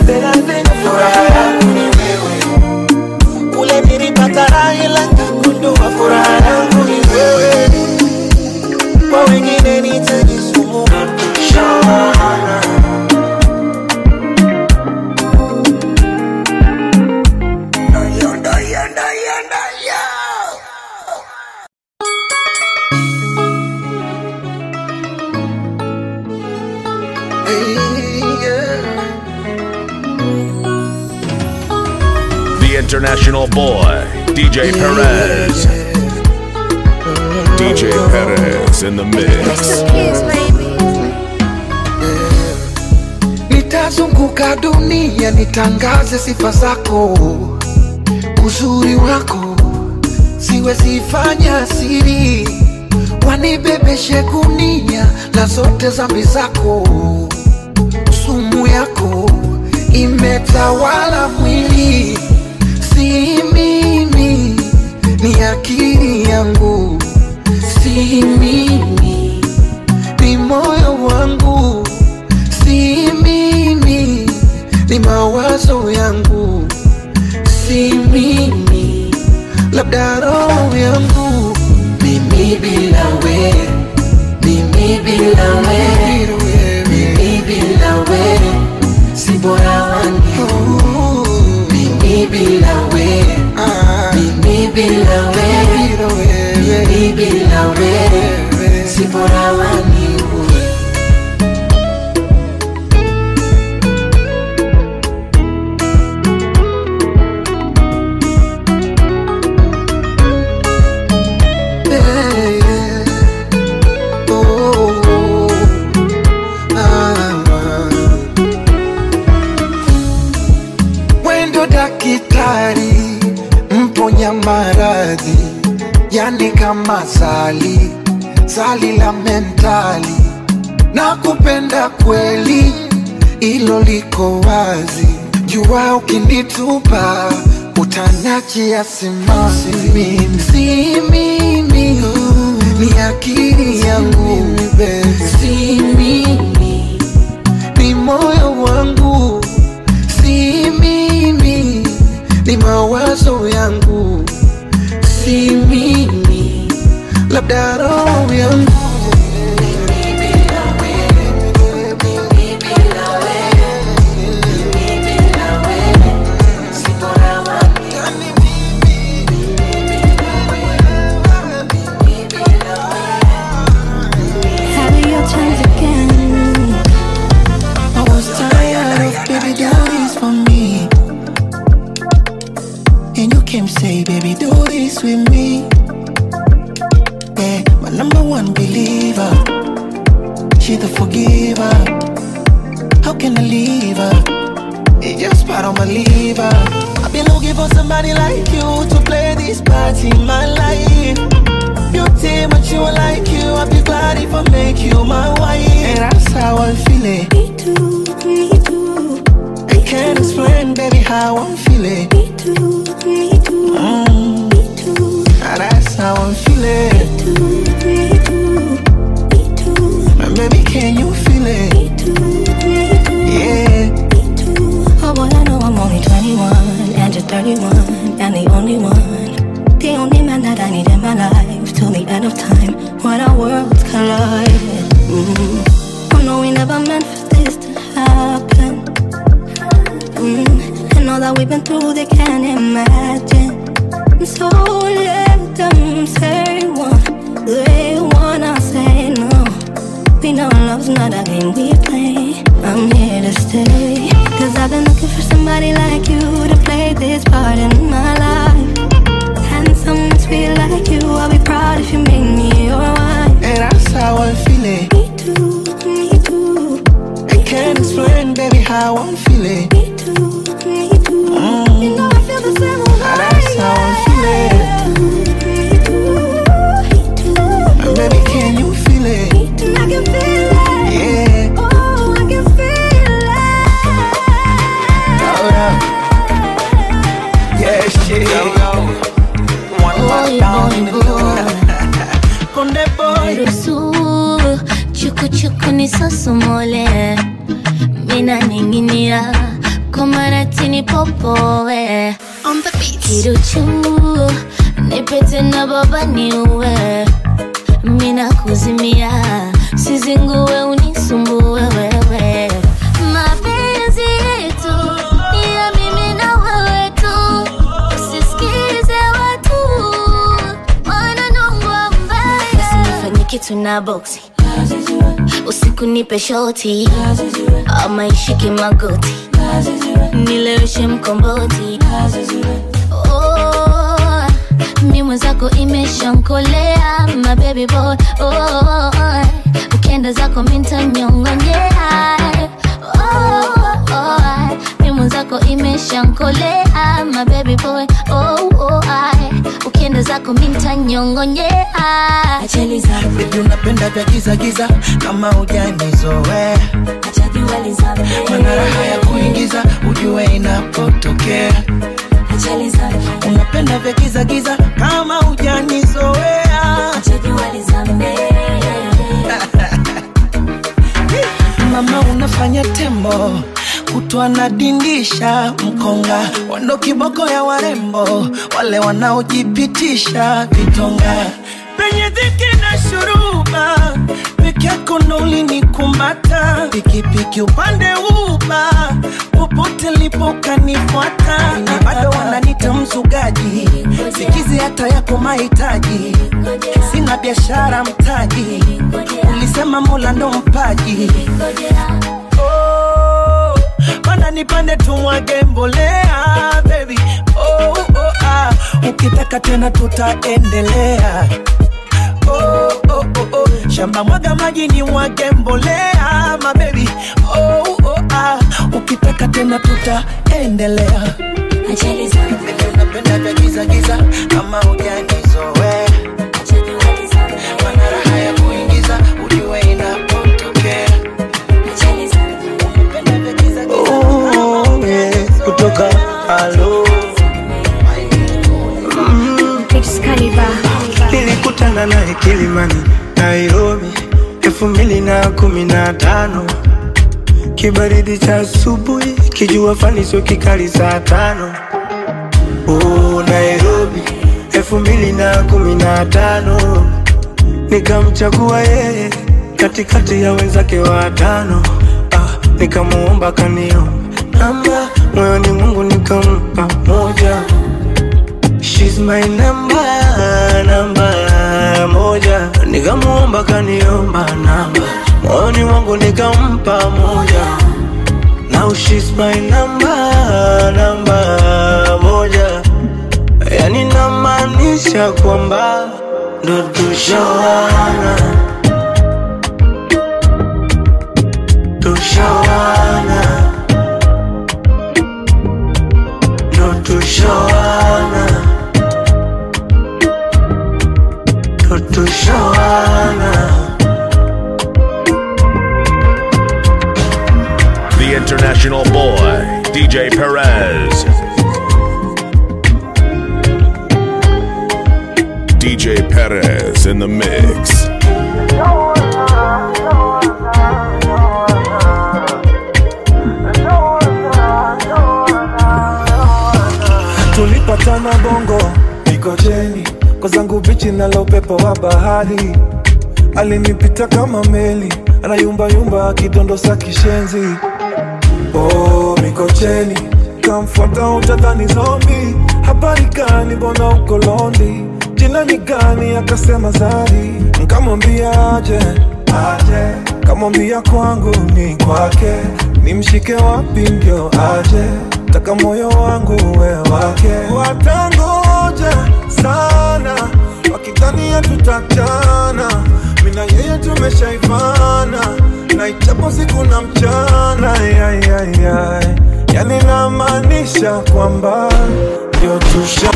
thelathini furaha yangu ni wewe kule nilipata raha ila nikagundua furaha yangu ni wewe kwa wengine nitajisumbua Shana. The international boy, DJ Perez. DJ Perez in the mix. Nitazunguka dunia nitangaze sifa zako, uzuri wako siwezi fanya siri, wanibebeshe gunia la zote zambi zako, sumu yako imetawala mwili, si mimi, ni akili yangu, si mimi, ni moyo wangu si mimi, ni mawazo yangu, si mimi, labda roho yangu, mimi bila we, mimi bila we, mimi bila we, si bora wangu, mimi bila we, mimi bila we, mimi bila we, si bora wangu. Yeah, yeah. Oh, oh, ah, ah. Wendo dakitari mponya maradhi, yani kama sali sali la mentali, na kupenda kweli, ilo liko wazi. Jua ukinitupa utaniachia simanzi, mimi si mimi, ni akili yangu, si mimi ni moyo wangu, si mimi, ni mawazo yangu, si mimi, labda roho yangu Having your times again. I was tired of baby do this for me. And you came say, baby, do this with me. Yeah, my number one believer. She the forgiver. How can I leave her? It's just part of my liver. I've been looking for somebody like you to play this part in my life. Beauty, but you are like you. I'd be glad if I make you my wife. And that's how I'm feeling. Me too, me too, I can't explain, baby, how I'm feeling. me too, me too, Mm, me too, and that's how I'm feeling. too, me too, me too, And baby, can you feel it? me too, me too, Yeah. me too. Oh boy, I know I'm only 21 and you're 31 and the only one. The only man that I need in my life till the end of time when our worlds collide. Mm. I know we never meant for this to happen. Mm. And all that we've been through, they can't imagine. So let them say one, they wanna say no. We know love's not a game we play. I'm here to stay. Cause I've been looking for somebody like you to play this part in my life. And someone sweet like you, I'll be proud if you make me your wife. And that's how I'm feeling. Me too, me too, I can't explain, baby, how I'm feeling. me too, me too. Mm. You know I feel the same way. And that's how I'm feeling. Me too, me too, And baby, can you feel it? me too. I can feel it. Yeah. Oh, I can feel Oh, yeah. Yeah, shit. One man down in the Conde boy. ruhusu chukuchuku nisosomole mina ninginia kwa maratini popowe On the beat. kiruchu nipete na baba niuwe mina kuzimia sizinguwe unisumbue wewe mapenzi yetu ni ya mimi na wewe tu usisikize watu wananongwa mbaya usinifanye kitu na boksi usiku nipe shoti ama ishike magoti nileweshe mkomboti oh, mi mwenzako imeshankolea mabebi boy oh, ukienda zako mintanyongonyea oh, oh, mi mwenzako imeshankolea mabebi boy oh, oh, ukienda zako mintanyongonyea Baby unapenda vya giza giza kama hujanizoea Mana raha ya kuingiza ujue inapotokea Unapenda vya giza giza kama hujanizoea Mama unafanya tembo kutwa na dindisha mkonga wando kiboko ya warembo wale wanaojipitisha vitonga penye dhiki na shuruba peke yako ndo ulinikumbata pikipiki upande uba popote lipo kanifuata na bado wananita mzugaji sikizi hata yako mahitaji sina biashara mtaji ulisema mola ndo mpaji oh, mana nipande tumwage mbolea baby oh, oh, ah. ukitaka tena tutaendelea oh, oh, oh, oh. shamba mwaga maji ni mwage mbolea mabebi oh, oh, ah. ukitaka tena tutaendelea Baby, unapenda vya giza giza kama hujanizoea mana raha ya kuingiza ujue inapotokea Unapenda vya giza giza kama hujanizoea. kutoka alo nilikutana naye Kilimani, Nairobi elfu mbili na kumi na tano kibaridi cha asubuhi, kijua fani sio kikali saa tano oh, Nairobi elfu mbili na kumi na tano nikamchagua yeye katikati ya wenzake watano ah, nikamuomba kanio namba moyoni Mungu nikampa moja She's my number, namba moja Nikamuomba kaniomba namba Moyoni mwangu nikampa moja Now she's my number, namba moja Yani namaanisha kwamba ndo tushawana Tushawana Ndo tushawana Ndo tushawana The international boy, DJ Perez. DJ Perez in the mix. tulipatana bongo Mikocheni kwa zangu bichi nalo upepo wa bahari alinipita kama meli anayumbayumba akidondosa kishenzi oh, Mikocheni kamfuata utadhani zombi habari gani mbona uko londi jina ni gani akasema zari nkamwambia aje aje kamwambia kwangu ni kwake nimshike wapi ndio aje taka moyo wangu we wake watangoja sana wakidhania tutachana mina yeye tumeshaivana na ichapo siku na mchana yayayay yani namaanisha kwamba ndio tusha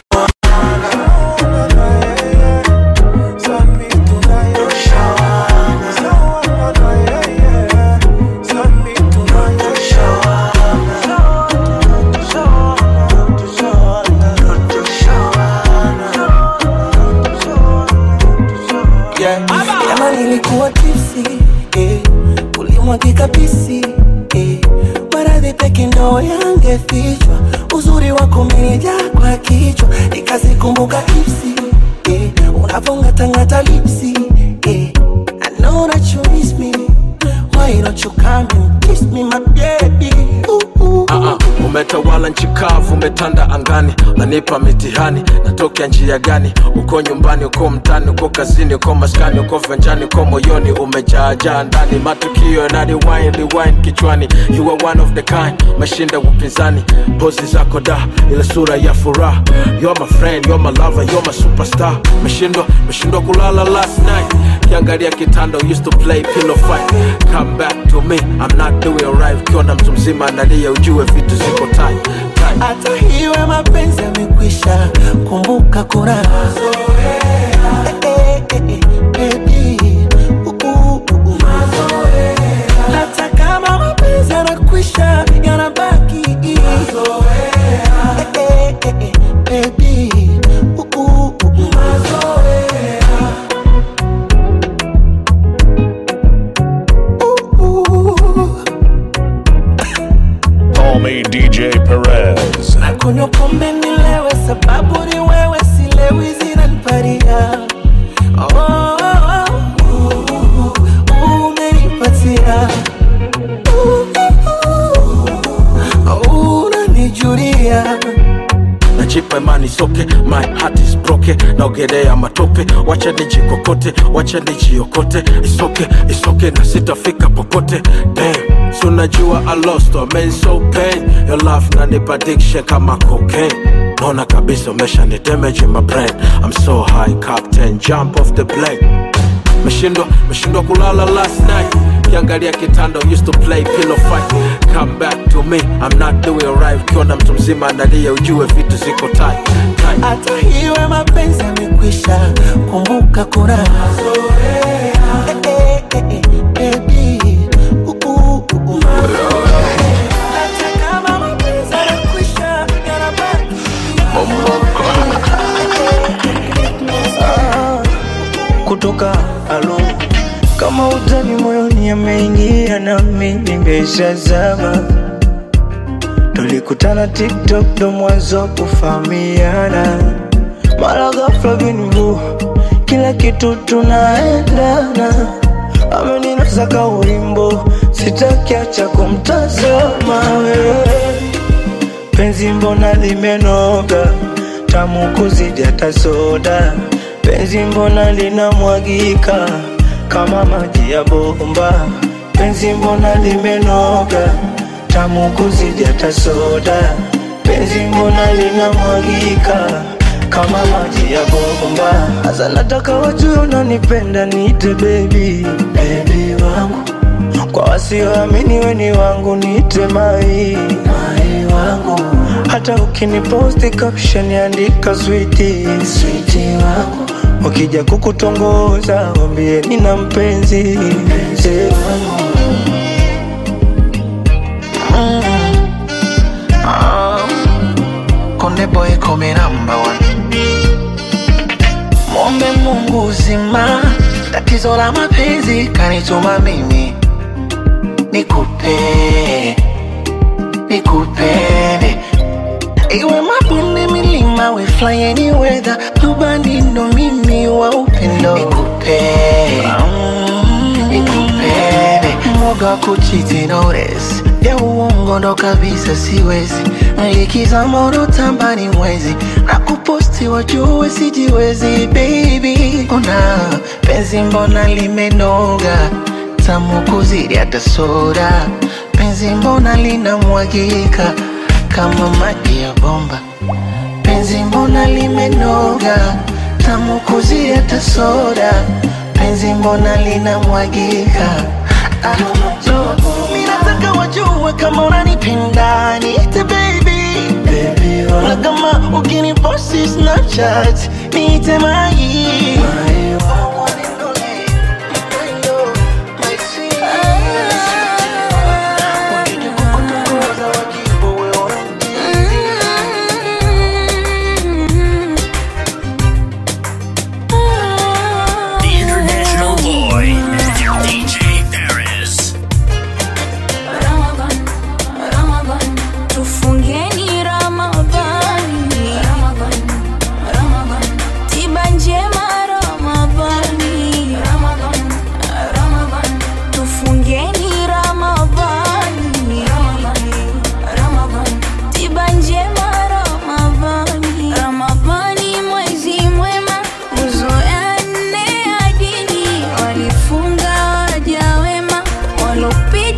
yeah. Jana nilikuwa tipsi eh, ulimwagika pisi eh, maradhi peke peke ndo yangefichwa uzuri wako umenijaa kwa kichwa nikazikumbuka ipsi eh, unavongatangata lipsi eh. I know that you miss me Why don't you come and kiss me my baby ooh, ooh. Ah, ah, umetawala nchi kavu, umetanda angani, nanipa mitihani, natokea njia gani? Uko nyumbani, uko mtani, uko kazini, uko maskani, uko venjani, uko moyoni, umejaajaa ndani, matukio na rewind, rewind kichwani. You are one of the kind, mashinda upinzani, pozi zako da, ile sura ya furaha. You're my friend, you're my lover, you're my superstar. Meshindwa, meshindwa kulala last night, kiangalia kitanda, used to play pillow fight. Come back to me, I'm not doing right. Ukiona mtu mzima analia, ujue vitu ziko tight, tight. hata hiwe mapenzi yamekwisha kumbuka kuna Eh, eh, eh, eh, baby. Uh, uh, uh, uh. hata kama mapenzi yanakwisha yanabaki Eh, eh, eh, eh, baby. Uh, uh, uh, uh. Uh, uh. Call me DJ Perez. Nakunywa pombe nilewe, sababu ni wewe, silewi zinaniparia. Oh, oh, oh, uh, uh, umenipatia. Uh, uh, uh, unanijulia. najipa imani soke my heart is broken naogelea matope wacha nijikokote wacha nijiokote isoke isoke na sitafika popote Damn, so najua I lost I mean so pain your love nanipa addiction kama cocaine naona kabisa umesha ni damage in my brain I'm so high captain jump off the plane meshindwa meshindwa kulala last night kiangalia kitanda used to play pillow fight come back to me I'm not doing right ukiona mtu mzima analia ujue vitu ziko tight, tight. hata hiwe mapenzi yamekwisha kumbuka kuna Eh, eh, eh, eh, baby. Uh, uh, uh, uh. Hata kama mapenzi yanakwisha, yanabaki. kutoka alo kama utani moyoni ameingia nami nimeshazama tulikutana tiktok ndo mwanzo wa kufahamiana mara ghafla vinvu kila kitu tunaendana ameninasa ka ulimbo sitakiacha kumtazama wewe penzi mbona limenoga tamu kuzidi hata soda penzi mbona linamwagika kama maji ya bomba penzi mbona limenoga tamu kuzidi hata soda penzi mbona linamwagika kama maji ya bomba hasa nataka wajue unanipenda niite bebi bebi wangu kwa wasioamini weni wangu niite mai mai wangu hata ukiniposti caption andika switi switi wangu ukija kukutongoza wambie nina mpenzi mpenzi wangu Konde boy come number one. Mombe Mungu uzima, tatizo la mapenzi kanituma mimi nikupe nikupende iwe mabonde milima we fly any weather rubani ndo mimi wa upendo nikupe nikupende mwoga wa kuchiti notice ya uongo ndo kabisa siwezi likiza moto tambani mwezi na kuposti wajue sijiwezi baby una penzi mbona limenoga tamu kuzidi hata soda penzi mbona linamwagika kama maji ya bomba penzi mbona limenoga tamu kuzidi hata soda penzi mbona linamwagika ah, so, mi nataka wajue kama unanipenda niite baby bebi wangu na kama ukiniposti snapchat niite mai The International Boy, DJ Perez. Ramadan, Ramadan,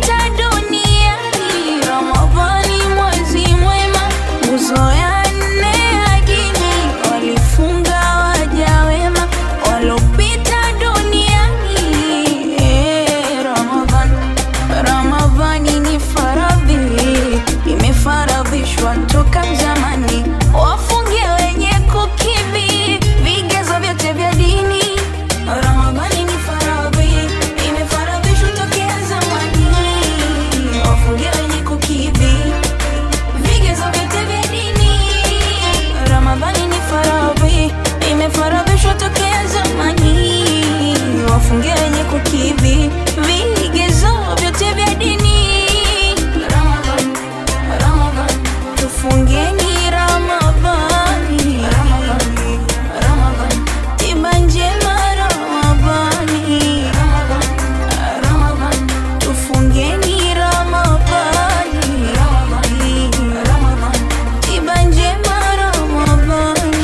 waliopita duniani. Ramadhani mwezi mwema, nguzo ya nne ya dini, walifunga waja wema waliopita duniani. Eh, Ramadhani, Ramadhani ni faradhi, imefaradhishwa toka zamani, wafunge wenye kukidhi vigezo vyote vya dini. Ramadhani ni faradhi, imefaradhishwa tokea zamani, wafunge wenye kukidhi vigezo vyote vya dini. Ramadhani ni faradhi, imefaradhishwa tokea zamani, wafunge wenye kukidhi vigezo vyote vya dini. Ramadhan, Ramadhan, tufungeni Ramadhani. Ramadhan, Ramadhan, tiba njema Ramadhani. Ramadhan, Ramadhan, tufungeni Ramadhani. Ramadhani, Ramadhan, tiba njema Ramadhani.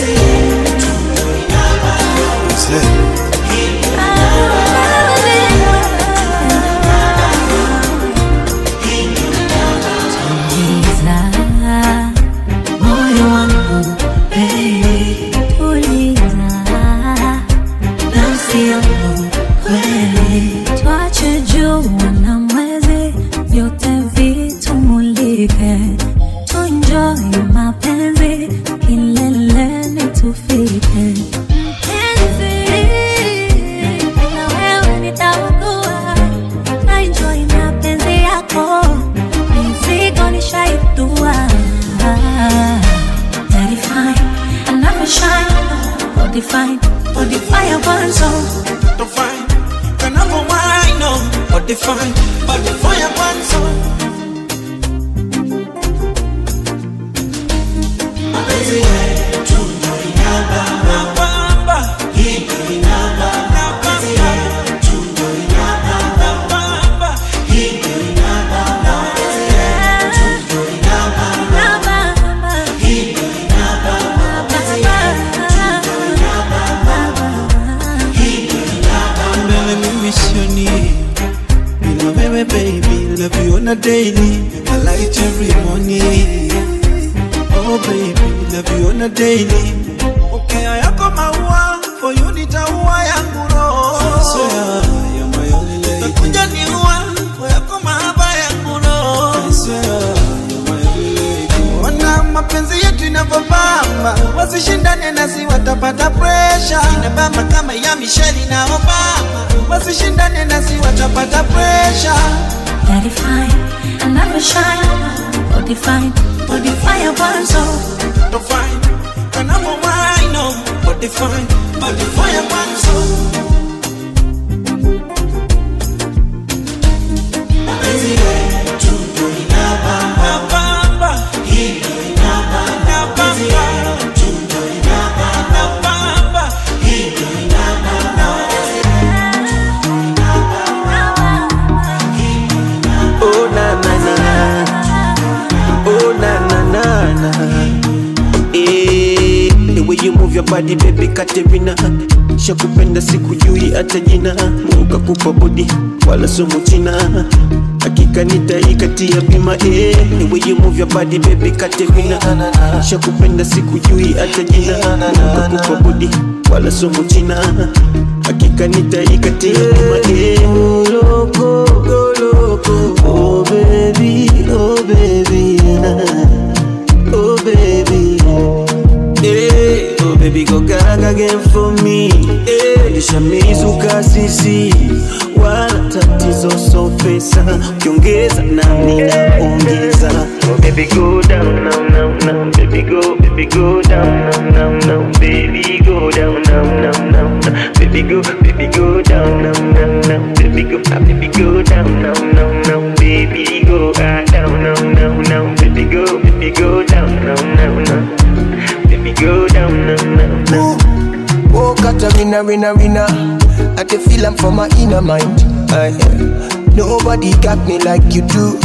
Tuliza moyo wangu hey, tuliza nafsi yangu kweli, twache jua na mwezi vyote vitumulike, tuenjoy mapenzi kileleni tufike. Mpenzi, na wewe nitaugua, na enjoy mapenzi yako mizigo nishaidua Daddy fine, I never shine Body fine, body fire burn so to find Kanako wino But the fine But the fire burn so Mapenzi yetu ndo inabamba Hii ndo inabamba Mapenzi yetu ndo inabamba Hii ndo inabamba Mapenzi yetu ndo inabamba Hii ndo inabamba Mapenzi yetu ndo inabamba Hii ndo inabamba Mbele mimi sioni Bila wewe baby Love you on a daily I light every morning Oh baby Love you on a daily Ukea yako maua For you nitaua yangu roho Swear you're my only lady Utakuja niua Kwa yako mahaba yangu roho Swear you're my only lady Wana mapenzi yetu inavyobamba Wasishindane nasi watapata pressure Inabamba kama ya Michelle na Obama Wasishindane nasi watapata pressure Daddy fine, I never shine Body fine, body fire burn so to find Kanamo wino But the fine But the fire burn so Mapenzi yetu ndo inabamba Hii ndo inabamba Mapenzi yetu ndo inabamba Hii ndo inabamba Oh na na na Oh na na na na Eh, The way you move your body baby Katerina Shakupenda sikujui hata jina Mungu kakupa body wala sumu china Hakika nitaikatia bima eh The way you move your body baby Katerina Shakupenda sikujui hata jina Mungu kakupa body wala sumu china Hakika nitaikatia bima eh Loco, go loco Oh baby, oh baby Oh baby Hey, oh baby go gaga again for me hey, Nishamizuka sisi wala tatizo so pesa ukiongeza nami naongeza oh baby go down now now now baby go baby go down now now now baby go down now now now now. baby go baby go down now now now baby go ah, baby go down now now now baby go ah, down now now now baby go baby go down now now now baby go down now now now Oh, got a winner, winner, winner. I can feel I'm from my inner mind. Aye. Nobody got me like you do.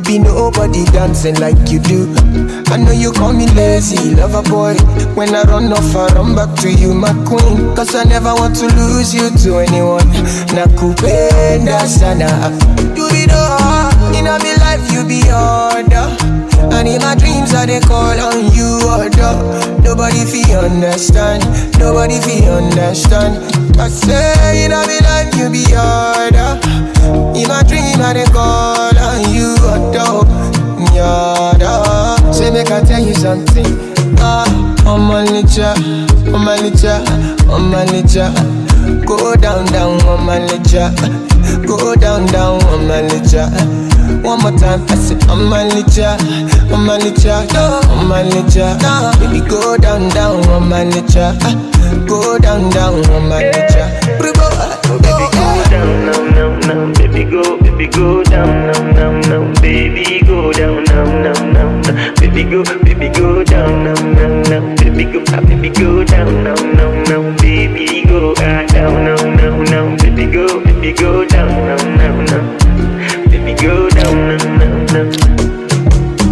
be nobody dancing like you do. I know you call me lazy, lover boy. When I run off, I run back to you, my queen. Cause I never want to lose you to anyone. Nakupenda sana. You be the heart in my life, you be order. And in my dreams, I they call on you, order. Nobody feel understand, nobody feel understand. I say in my life, you be order. In my dream, I they call on you, order. Yada. Say, make I tell you something. Ah, on my licha, on my licha, on my licha. Go down, down on my licha. Go down, down on my licha. One more time, I say on my licha, on my licha, on my licha. Baby, go down, down on my licha. Go down, down on my licha. Baby, go down, now, now, now, baby go, baby go down, now, now, now, baby go down, now, now, now, now, baby go, baby go down, now, now, now, baby go, ah, baby go down, now, now, now, baby go, ah, down, now, now, now, baby go, baby go down, now, now, now, baby go down, now, now, now.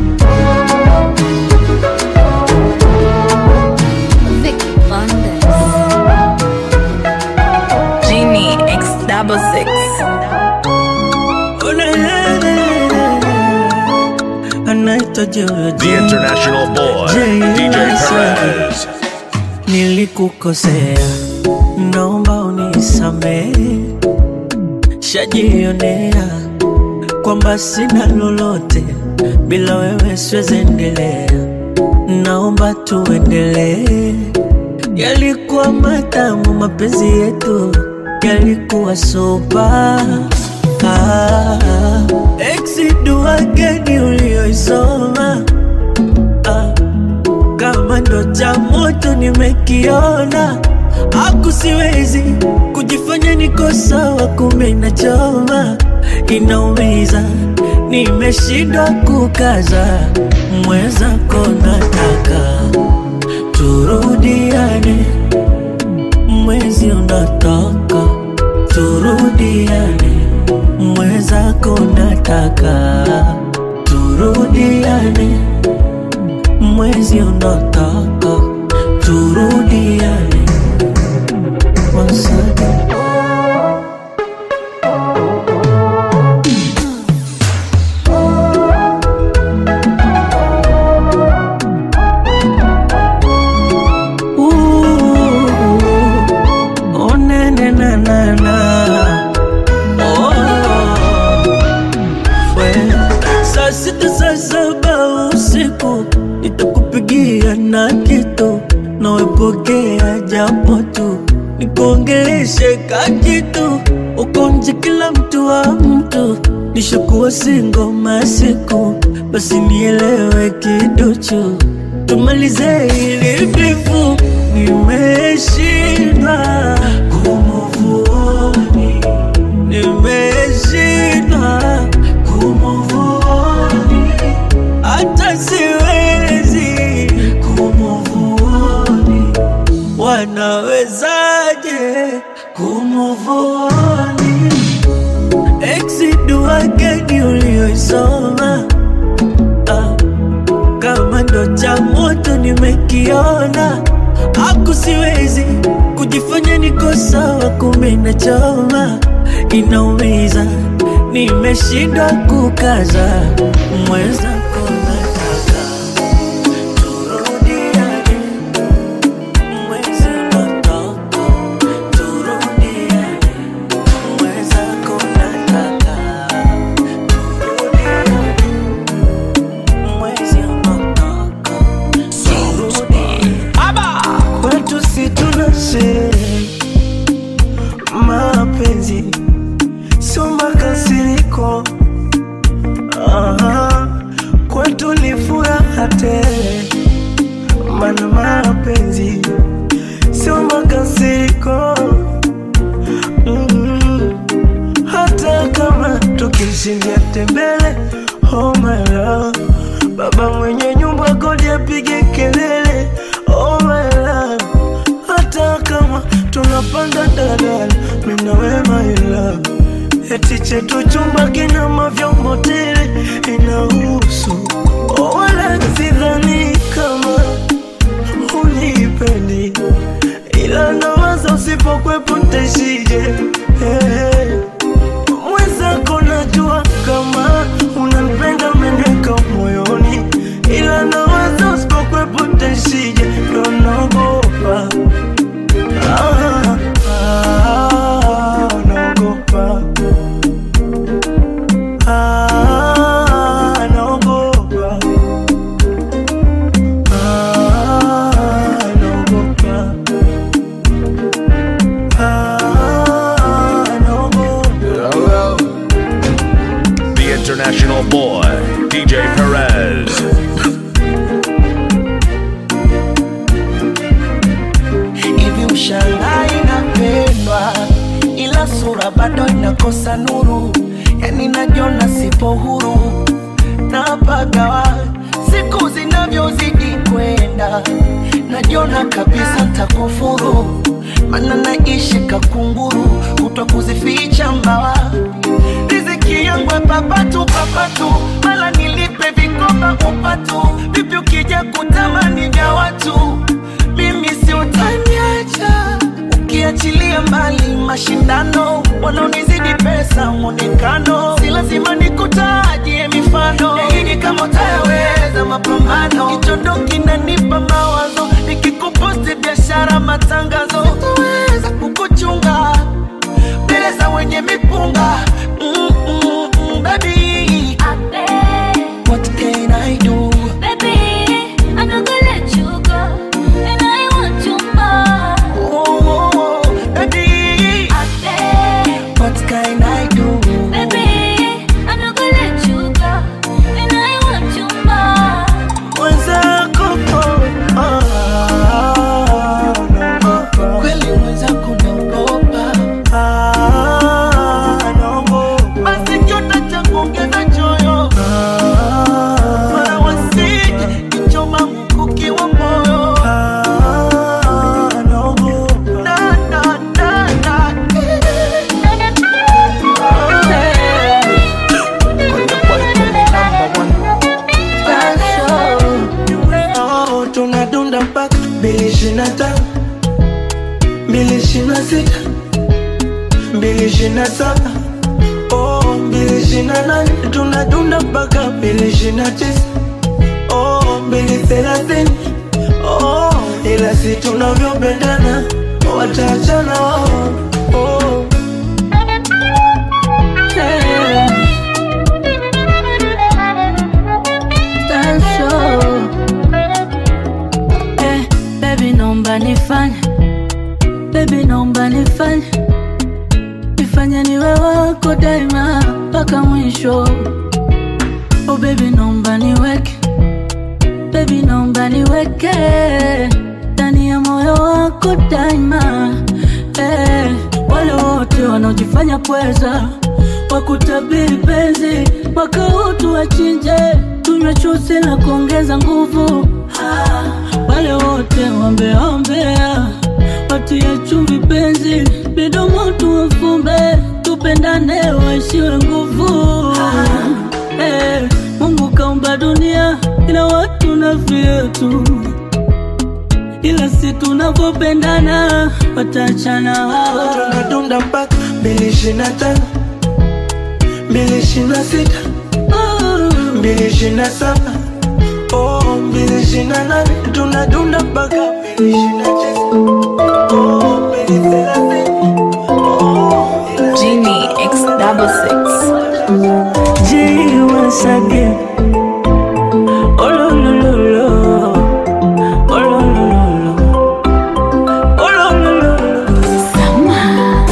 Vicky Bandes. Genie X double six. anaitwa Jojo The international boy, DJ Perez. Nilikukosea, naomba unisamehe. Shajionea kwamba sina lolote, bila wewe siwezi endelea. Naomba tuendelee. Yalikuwa matamu mapenzi yetu, yalikuwa sopa ah, exidua gani ulioisoma ah, kama ndo cha moto nimekiona, aku siwezi kujifanya niko sawa, kumbe inachoma, inaumiza, nimeshindwa kukaza, mwenzako nataka turudiane, mwezi unataka turudiane, mwenzako nataka turudiane mwezi unataka turudiane Once again. Ooh, oh, na, na, na, na, na. Oh, we. Saa sita saa saba usiku nitakupigia na kitu nawepokea japo tu nikuongeleshe ka kitu ukonje kila mtu wa mtu nishakuwa singo masiku basi nielewe kiduchu tumalize ili bifu nimeshindwa kumuvuoni nimeshindwa kumuvuoni hata siwezi kumuvuoni wanawezaje kumuvuoni exidua gani ulioisoma ah, kama ndo cha moto nimekiona aku siwezi kujifanya niko sawa kumbe inachoma inaumiza nimeshindwa kukaza mwenzako nataka turudiane mwezi unataka turudiane mwenzako nataka turudiane mwezi unataka kwetu si tuna sherehe mapenzi sio makasiriko Aha, kwetu ni furaha tele mana mapenzi sio makasiriko mm hata kama tukishindia tembele oh my love baba mwenye nyumba kodi apige kelele oh my love hata kama tunapanda daladala mina we my love eti chetu chumba kina mavyombo tele ina boy, DJ Perez. hivi ushangai inapendwa ila sura bado inakosa nuru yani najiona sipo huru napagawa siku zinavyozidi kwenda najiona kabisa takufuru mana naishi kakunguru kutwa kuzificha mbawa riziki yangu papatu papatu mala nilipe vikoba upatu vipi ukija kutamani vya watu mimi si utaniacha ukiachilia mbali mashindano wanaonizidi pesa mwonekano si lazima nikutajie mifano yaini kama utayaweza mapambano kichondo kinanipa mawazo nikikuposti biashara matangazo sitaweza kukuchunga mbele za wenye mipunga mm, mm, mm, baby. What can I do? I'm not gonna let you go, and I want you more. Oh, baby. What can I do? Baby, I'm not gonna let you go, and I want you more. Mwenzako, oh, ah, naogopa. Kweli mwenzako naogopa. Ah, naogopa. Basi kiota cha kuongeza choyo. Mara wasije kichoma mkuki wa moyo. Na, na, na, na. Oh, tunadunda mpaka mbili ishirini na tano mbili ishirini na sita mbili ishirini na saba oh, mbili ishirini na nane tunadunda mpaka mbili ishirini na tisa oh, mbili thelathini oh, ila si tunavyopendana wataachana wao oh. Yeah. Tanso. Eh, baby naomba nifanye baby naomba nifanye nifanye niwe wako daima mpaka mwisho oh baby naomba niweke baby naomba niweke ndani ya moyo wako daima eh, wale wote wanaojifanya pweza wakutabiri penzi mwaka huu tuwachinje tunywe chusi na kuongeza nguvu ah, wale wote wambeombea watie chumvi penzi midomo tuwafumbe tupendane waishiwe nguvu ah, eh, Mungu kaumba dunia ina watu na vyetu ila si tunavyopendana wataachana wao tunadunda mpaka mbili ishirini na tano mbili ishirini na sita mbili ishirini na saba oh, mbili ishirini na nane tunadunda mpaka mbili ishirini na tisa oh, mbili thelathini Genie X double six. G once again. Oh lo lo lo lo. Oh lo lo lo lo. Oh lo lo lo lo.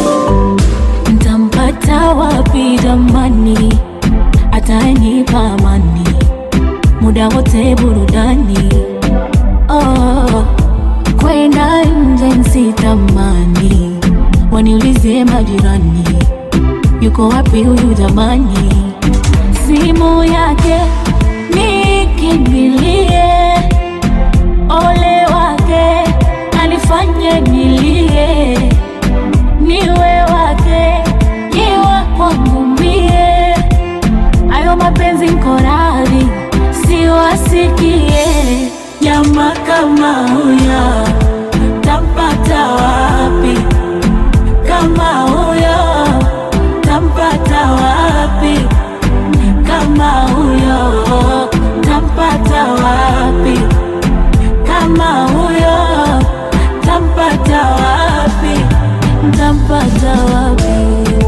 Ntampata wapi jamani, atanipa amani muda wote burudani. Oh, kwenda nje nsitamani, waniulize majirani, yuko wapi huyu jamani? Simu yake nikimbilie, ole wake alifanye nilie niwe wake niwe kwangu mie ayo mapenzi nkoradhi siwasikie Nyama kama huyo tampata wapi? Kama huyo tampata wapi? Kama huyo tampata wapi? Kama huyo tampata wapi? ntampata wapi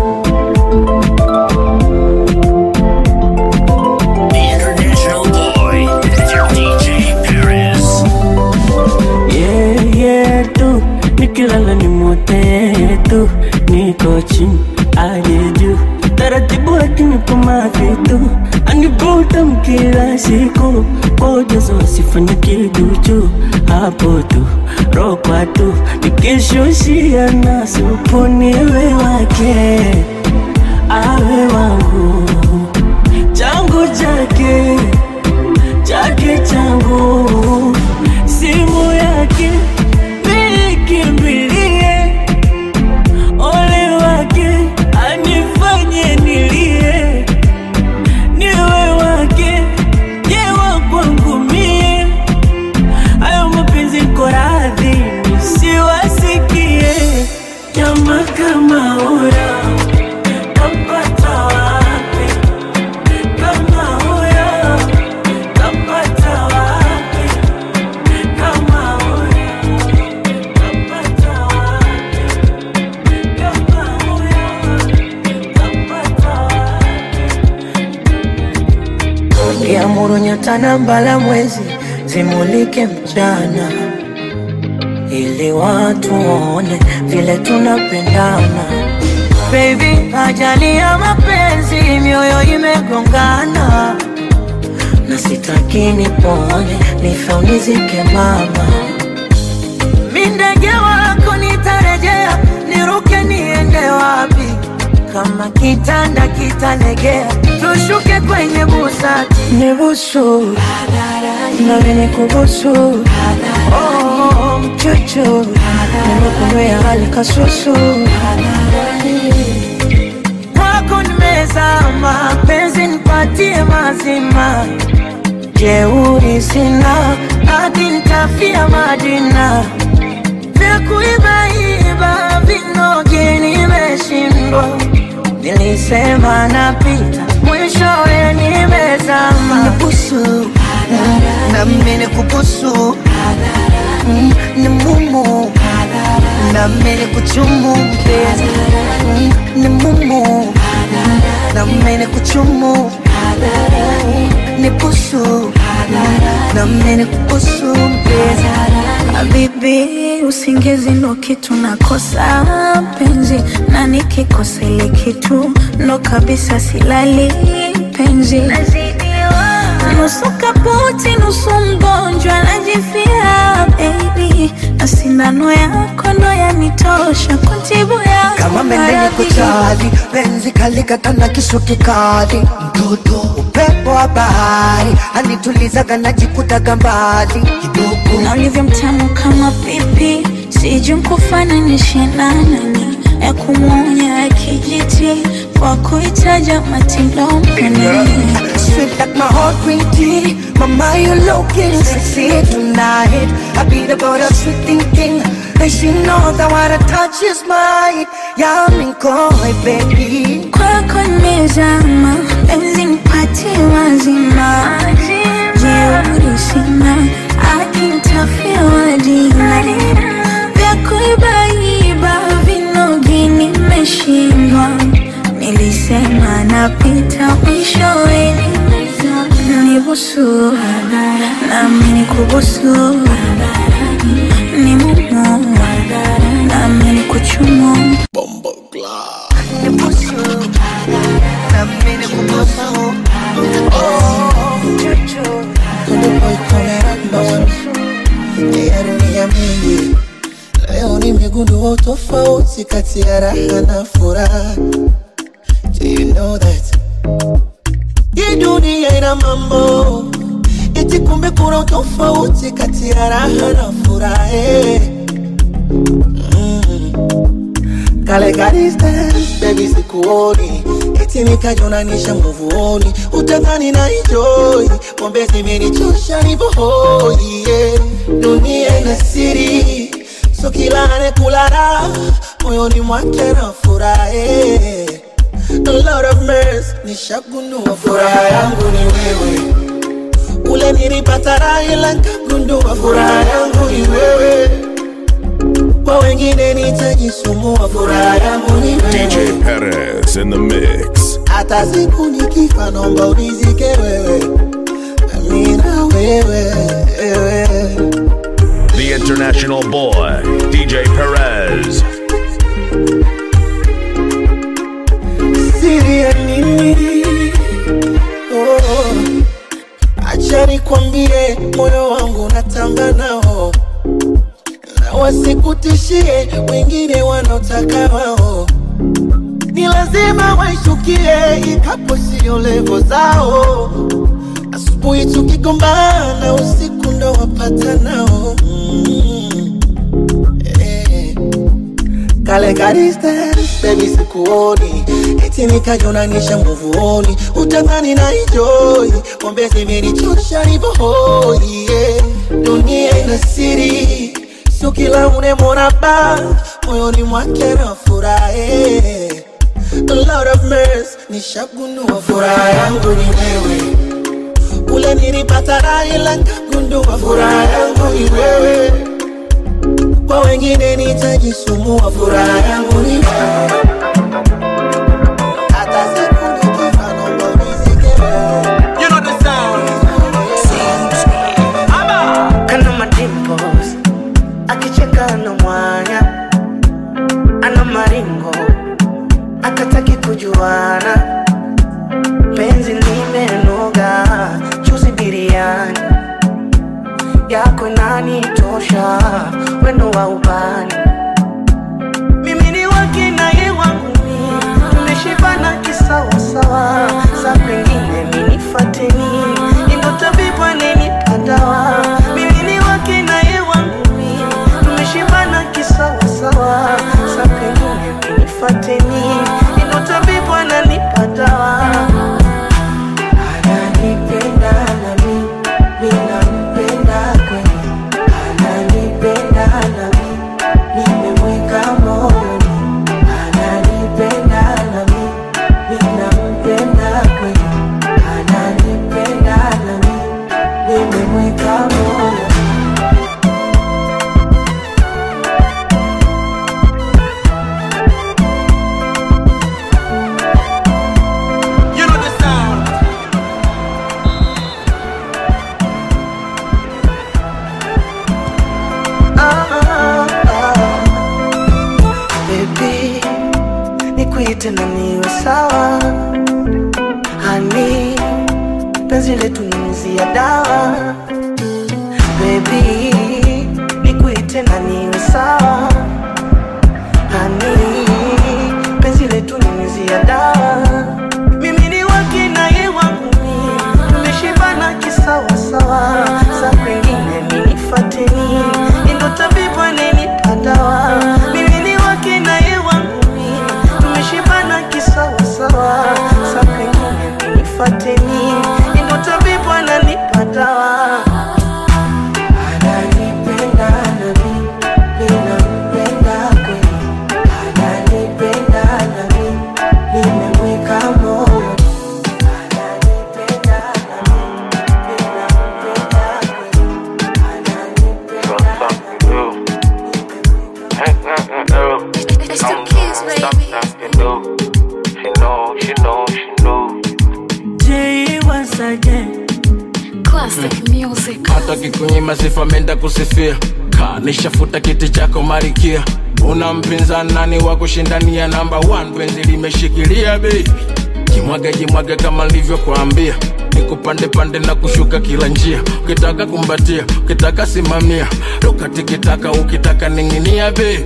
The international boy, DJ Perez. Yeah, yeah, tu nikilala ni mote tu niko chini aje juu taratibu akinipa vitu anibuta mkila siku pojazo asifanye kiduchu hapo tu rokwa tu nikishushia na supu niwe wake awe wangu changu chake chake changu simu yake nikimbilie ole wake anifanye nilie niwe wake yewa kwangu mie hayo mapenzi ko radhi nisiwasikie nyama kama ura kapata wapi kama huyo kapata wapi kama huyo kapata wapi kama huyo kapata Ngeamuru nyota na mbala mwezi zimulike mchana, ili watu waone vile tunapendana. Baby, ajali ya mapenzi, mioyo imegongana, na sitaki nipone, nife unizike mama. Mi ndege wako nitarejea, niruke niende wapi? Kama kitanda kitalegea, tushuke kwenye busati. Nibusu nami nikubusu, oh, mchuchu nimekunywea hali kasusu kwako nimezama, penzi nipatie mazima, jeuri sina, hadi nitafia Madina vya kuibaiba vinoge nimeshindwa, nilisema napita, mwishowe nimezama. Nibusu nami nikubusu, Mm, ni mumu nami nikuchumu mpenzi, Mm, ni mumu nami nikuchumu, nibusu nami nikubusu mpenzi Habibi, usingizi ndo kitu nakosa penzi, na nikikosa ile kitu ndo kabisa silali penzi. Nusu kaputi, nusu mgonjwa, najifia baby, na sindano yako ndo yanitosha kutibu ya kama mendeni kuchali penzi kalikata na kisu kikali mtoto upepo wa bahari anitulizaga najikutaga mbali kidogo na ulivyo mtamu kama pipi, sijui nkufananishe na nani ya kumwonya ya kijiti kwa kuitaja matindo mpeneni Sweet like my heart green tea Mama you looking sexy tonight I beat about a sweet thinking And she knows that what I touch is mine Yeah I'm in koi baby kwako nimezama, penzi nipatie wazima, jeuri sina, akinitafia wadina vya kuibaiba vinogi nimeshindwa, nilisema napita mwishowe nibusu nami nikubusu ni mumu nami nikuchumu Nibusu Na mimi kubusu Oh Chuchu Konde boy kamera number ya dunia mingi. Leo nimegundua utofauti kati ya raha na furaha. Do you know that? Hii dunia ina mambo eti, kumbe kuna utofauti kati ya raha na furaha. eh. Mm. Kale ka distance, baby sikuoni eti nikajonanisha nguvuoni, utadhani na enjoy pombe zimenichosha nivohoi yeah. Dunia ina siri, so kila anekula raha moyoni mwake na furahi. Lord of mercy, nishagundua furaha yangu ni wewe, ule nilipata raha ila nikagundua furaha yangu ni wewe kwa wengine nitajisumbua, furaha yangu ni DJ wewe. Perez in the mix. Hata siku nikifa, naomba unizike wewe, amina wewe, wewe. The international boy, DJ Perez. Siri ya acha nikwambie, moyo wangu natamba nao, na wasikutishie wengine wanaotaka wao, ni lazima waishukie, ikapo sio levo zao. Asubuhi tukigombana, usiku ndo wapata nao mm. eh. Kale ka distance, baby sikuoni eti nikajonanisha nguvuoni, utadhani na enjoy pombe zimenichosha nivohoi yeah. Dunia ina siri, sio kila unemwona ba moyoni mwake na furahe A lot of mess, nishagundua furaha yangu ni wewe kule nilipata raha ila nikagundua furaha yangu ni wewe kwa wengine nitajisumbua, furaha yangu ni wewe. Hata siku nikifa naomba unizike wewe. You know the sound. kana madimples akicheka na mwanya ana maringo akataki kujuana penzi limenoga chuzi biriani yako inanitosha wendo wa ubani mimi ni wakina ye wangu mi tumeshibana kisawasawa za kwengine minifateni indo tabibu anenipadawa mimi ni wakina ye wangu mi tumeshibana kisawasawa za kwengine minifateni indo tabibu ananipadawa ananipenda nami minampenda kweli ananipenda nami nimemweka moyoni ananipenda nami minampenda kweli ananipenda nami nimemweka moyoni You know the sound. Ah, ah. Baby, nikuite na niwe sawa hani penzi letu nyunyizia dawa Baby, nikuite na niwe sawa hani penzi letu nyunyizia dawa mimi ni wakina ye wangu mi tumeshibana kisawasawa za kwengine minifateni indo tabibu anenipadawa mimi ni wakina ye wangu mi tumeshibana kisawasawa za kwengine minifateni indo tabibu ananipadawa ananipenda nami ninampenda kweli ananipenda nami nimemweka moyo It's the kids, baby. She know, she know, she know. J once again. Classic music. hata kikunyima sifa menda kusifia kanishafuta kiti chako marikia una mpinzani nani wa kushindania namba 1 penzi limeshikilia bebi jimwage jimwage kama nilivyokuambia nikupande pande na kushuka kila njia ukitaka kumbatia ukitaka simamia rukatikitaka ukitaka ning'inia bebi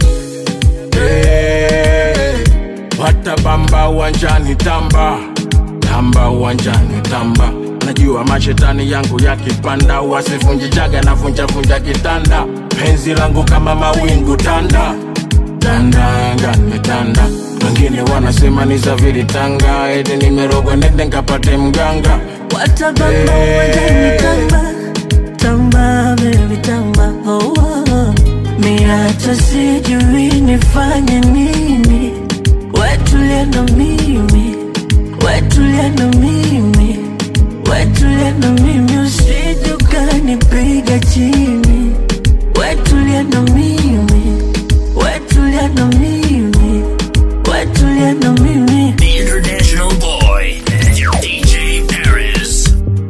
hey, watabamba uwanjani tamba tamba uwanjani tamba najua mashetani yangu yakipanda wasivunjijaga na vunjavunja kitanda penzi langu kama mawingu tanda tanda anga nimetanda wengine wanasema ni zaviri tanga eti nimerogwa nende nkapate mganga Watabamba uwanjani tamba Tamba baby tamba oh, oh. Mi hata sijui nifanye nini Wetulia na mimi Wetulia na mimi Wetulia na mimi Usije ukanipiga chini Wetulia na mimi Wetulia na mimi Wetulia na mimi The international boy, DJ Paris.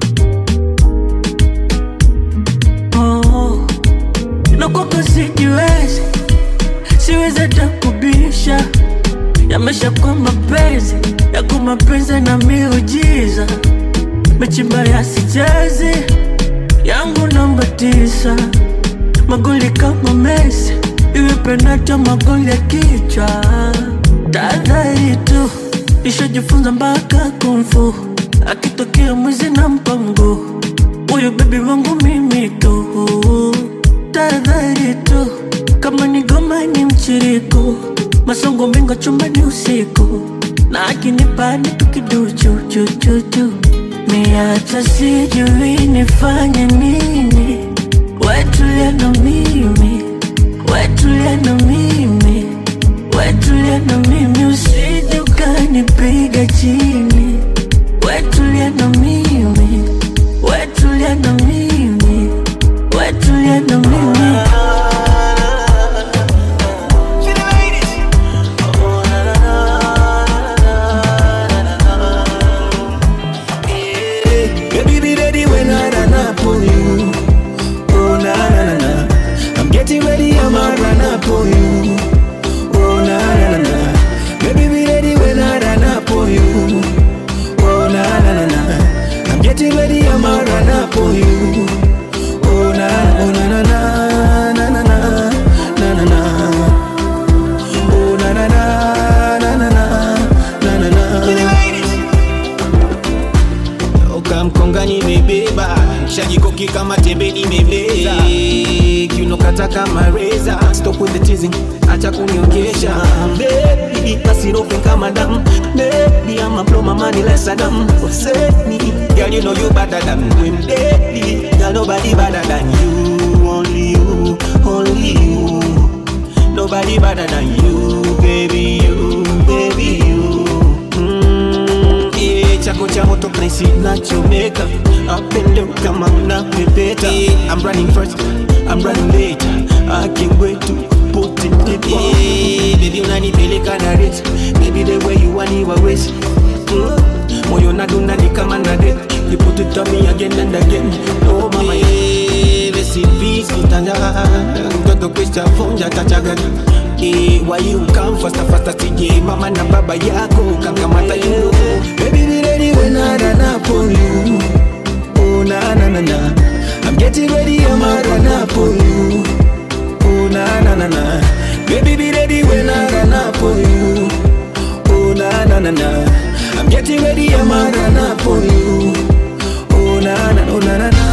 oh. Na kwako sijiwezi Siwezi hata kubisha Yamesha kwa mapenzi Yako mapenzi na miujiza Mechimba ya sichezi yangu namba tisa, magoli kama Messi, iwe penati au magoli ya kichwa. Tahadhari tu, nishajifunza mpaka kumfu, akitokea mwizi na mpango, huyu bebi wangu mimi tu. Tahadhari tu, kama ni goma ni mchiriko, masongo mengo chumbani usiku, na akinipa ni tukiduchu chu chu chu Miacha sijui nifanye nini, wetulia na mimi, wetulia na mimi, wetulia na mimi, usije ukanipiga chini, wetulia na mimi, wetulia na mimi, wetulia na mimi. Baby, be ready when I run up on you. Oh, na na na na. I'm getting ready, I'ma run up on you. Oh, na na na na. Baby, be ready when I run up on you. Oh, na na na na. I'm getting ready, I'ma run up on you. Oh, na oh, na na na na na na na na na. Oh, na na na na na na na na na. ukamkonga nimebeba shajikoki kama tembe nimebeza kiunokata kama reza stop with the teasing acha kunionyesha baby basirofe kama damu baby I'ma blow my money like Saddam Hussein girl you know you better than them baby girl nobody better than you only you only you nobody better than you baby you baby you mm, yeah, chako cha moto place nachomeka up and down kama unapepeta yeah, I'm running first I'm running late I can't wait to put it deep yeah, baby unanipeleka na rate baby the way you want it always mm, moyo nadunda ni kama na det you put it on me again and again oh mama yeah, recipes kutanja mtoto kwisha vunja tachagani Eh, why you come faster faster sije mama na baba yako kakamata you know Baby, be ready when I run up on you. Oh, na na na na. I'm getting ready, I'ma run up on you. Oh, na na na na. Baby, be ready when I run up on you. Oh, na na na na. I'm getting ready, I'ma run up on you. Oh, na na oh, na na na.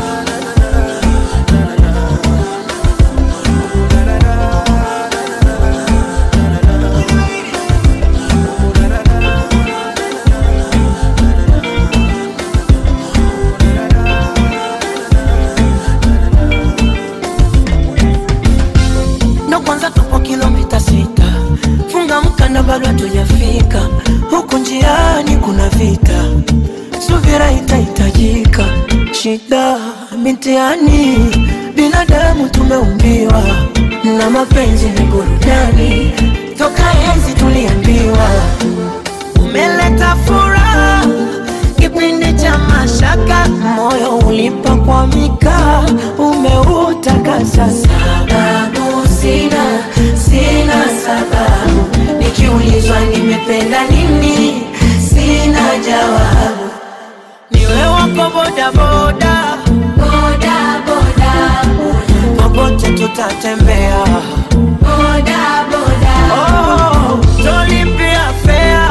ndo kwanza tupo kilomita sita funga mkanda bado hatujafika huku njiani kuna vita subira itahitajika shida mitiani binadamu tumeumbiwa na mapenzi ni burudani toka enzi tuliambiwa umeleta furaha kipindi cha mashaka moyo ulipokwamika umeutakasa sababu sina sina sababu nikiulizwa nimependa nini sina jawabu niwe wako bodaboda boda boda popote tutatembea boda boda oh, tolipia fea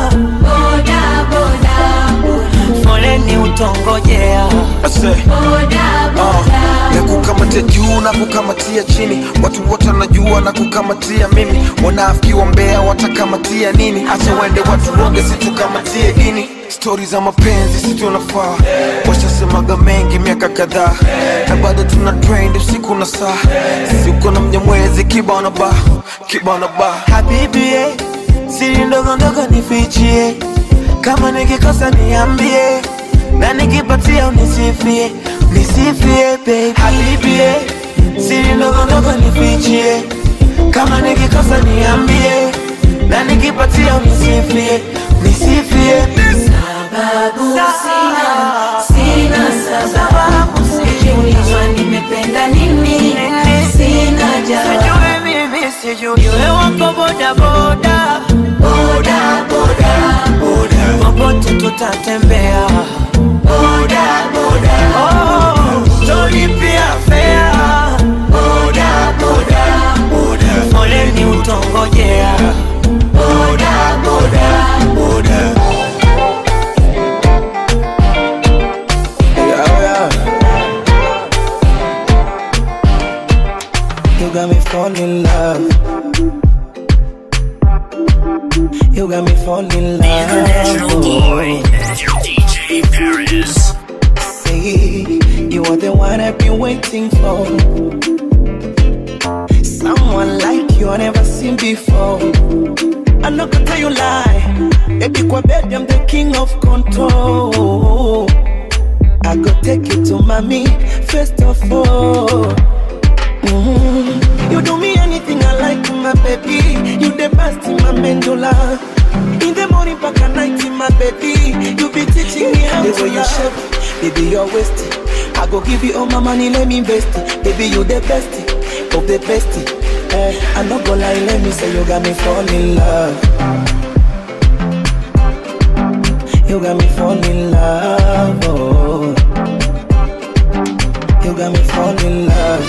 boda boda foleni utongojea boda na kukamatia juu na kukamatia chini watu wote wanajua na kukamatia mimi wanaafikiwa mbea watakamatia nini hata wende watu woge situkamatie dini stori za mapenzi situnafaa washasemaga mengi miaka kadhaa na bado tuna trend usiku na saa sisi uko na mnyamwezi kibao na ba kibao na ba habibi eh, siri ndogo ndogo nifichie kama nikikosa niambie na nikipatia unisifie nisifie baby habibi eh, siri ndogo ndogo nifichie kama nikikosa niambie na nikipatia unisifie nisifie sababu sina sina sababu nikiulizwa nimependa nini sina jawabu mimi sijui iwe wako bodaboda boda boda popote tutatembea boda boda oh, fall in love. You got me fall in love. International boy, DJ Paris. Say you are the one I've been waiting for. Someone like you I never seen before. I'm not gonna tell you lie. Baby, kwa bed, I'm the king of control. I go take you to mommy first of all. Mhm. You do me anything I like, my baby. You the best in my mandula. In the morning, back at night, my baby. You be teaching me how The to way you love. shape baby, you're wasted. I go give you all my money, let me invest it. Baby, you the best of the best. Eh, I'm not gonna lie, let me say you got me fall in love. You got me fall in love. Oh. You got me fall in love.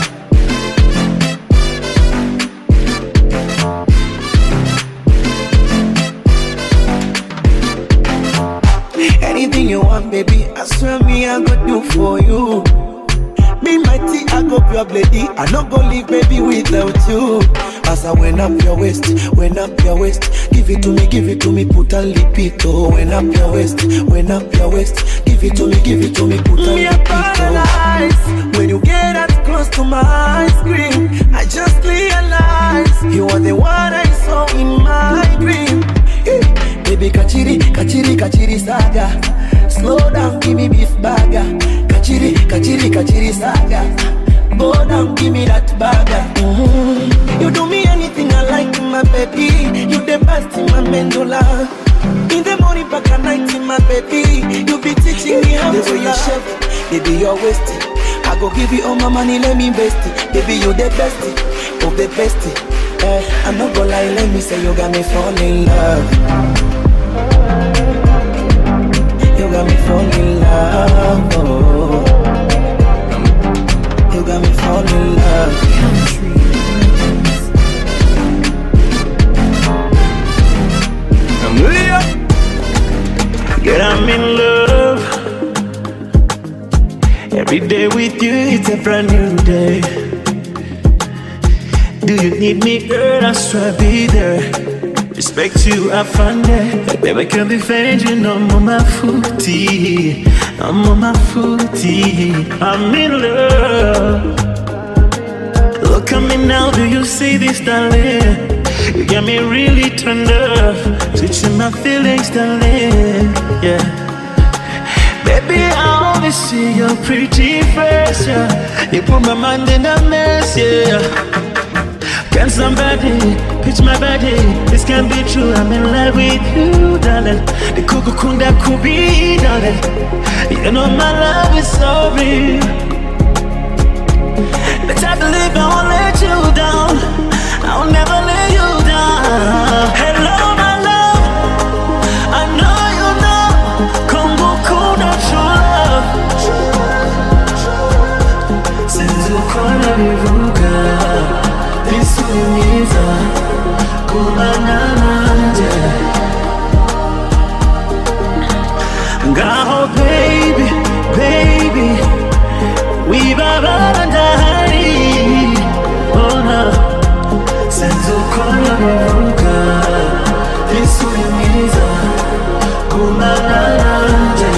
Anything you want, baby, I swear me I go do for you. Be mighty, I go pure lady. I not go leave, baby, without you. As I went up your waist, went up your waist. Give it to me, give it to me, put a lipito. Went up your waist, went up your waist. Give it to me, give it to me, put a Me a lipito. When you get that close to my screen, I just realize you are the one I saw in my dream. Eh, Baby, kachiri, kachiri, kachiri saga. Slow down, give me beef burger. Kachiri, kachiri, kachiri saga. Go down, give me that burger. Mhm. You do me anything I like, my baby. You the best in my mandula. In the morning, back at night, my baby. You be teaching me how The to way you love. shape Baby, you're wasted. I go give you all my money, let me invest it. Baby, you the best of the best. Eh, I'm not gonna lie, let me say you got me fall in love. You got me fall in love. Oh. You got me fall in love. Hallelujah. Girl, I'm in love. Every day with you, it's a brand new day. Do you need me, girl? I swear I'll be there. Respect you, I find it. Baby, I can't be fading. I'm on my footy. I'm on my footy. I'm in love. Look at me now, do you see this, darling? You got me really turned up, switching my feelings, darling. Yeah, baby, I only see your pretty face. Yeah, you put my mind in a mess. Yeah, can somebody pitch my body? This can't be true. I'm in love with you, darling. The kuku kunda kubi, darling. You know my love is so real. The type of live I won't let you down. I'll never let you down. Hello, my love. I know you know. Kongo kuna true love. Since ukona vivuka, visumiza kubana nanje. Ngaho baby, baby. We babandahari Ona Senzo kola vivuka Visuimiza Kumana nanje